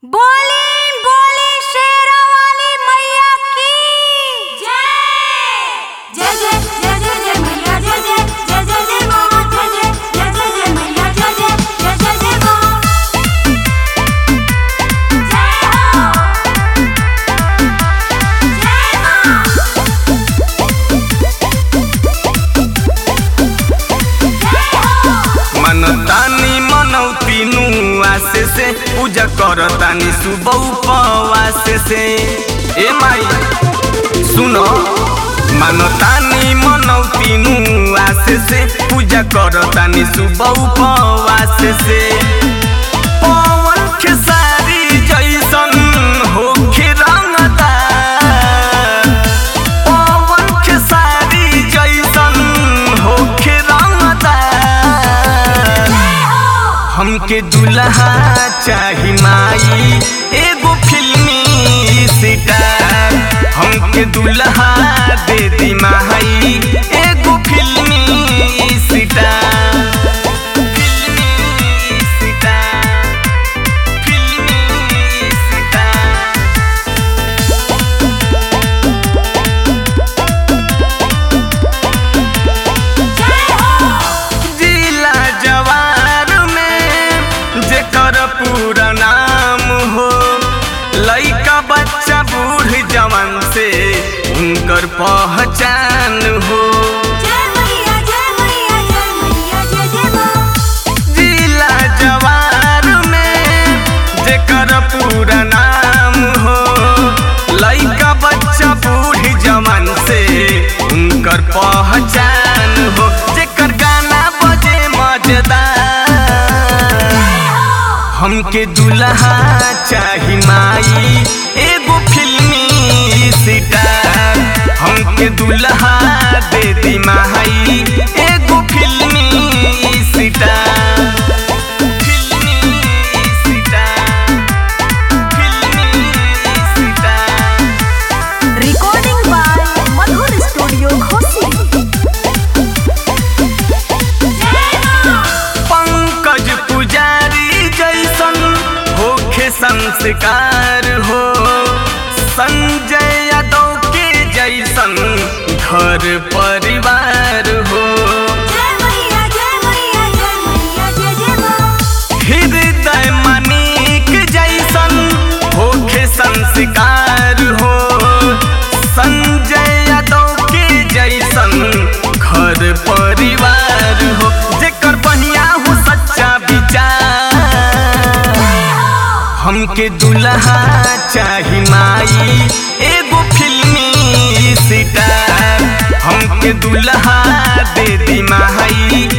बोली बोली शेरा वाली मैया की जय जय जय जय जय जय मैया जय जय जय जय जय माँ जय जय जय जय जय मैया जय जय जय जय जय माँ जय हो जय हो मनतानी मनौती आसे से पूजा करतानी सुबह उपवास से ए माई सुनो मनतानी मनौती आसे से पूजा करतानी सुबह उपवास से पवन खेसारी जैसन होखे रंगदार पवन खेसारी जैसन होखे रंगदार हमके दुल्हा चाही माई एगो फिल्मी सितार हमके दुल्हा दे दी माई एगो फिल्मी सितार फिल्मी सितार फिल्मी सितार जिला जवार में जेकर पूरा नाम हो लइका बच्चा बूढ़ जवान से उनकर पहचान हो जय मैया जय मैया जय मैया जय जय माँ जिला जवार में जेकर पूरा नाम हो लइका बच्चा बूढ़ जवान से उनकर पहचान हो जेकर गाना बजे मजेदार हमके दुल्हा चाही माई एगो फिल्मी सितार हमके दुल्हा दे दी माई एगो फिल्मी सितार फिल्मी सितार फिल्मी Sitar recording by Madhur studio Ghosi Pankaj पुजारी जैसन होखे संस्कार हो संजय यादव के जैसन घर परिवार हो जय मैया जय मैया जय मैया जय जय माँ हृदय मनिक जैसन होखे संस्कार हो संजय यादव के जैसन घर परिवार हो जेकर बढ़िया हो सच्चा विचार हमके दुल्हा चाही माई एगो फिल्मी सितार हमके दुल्हा दे दी माई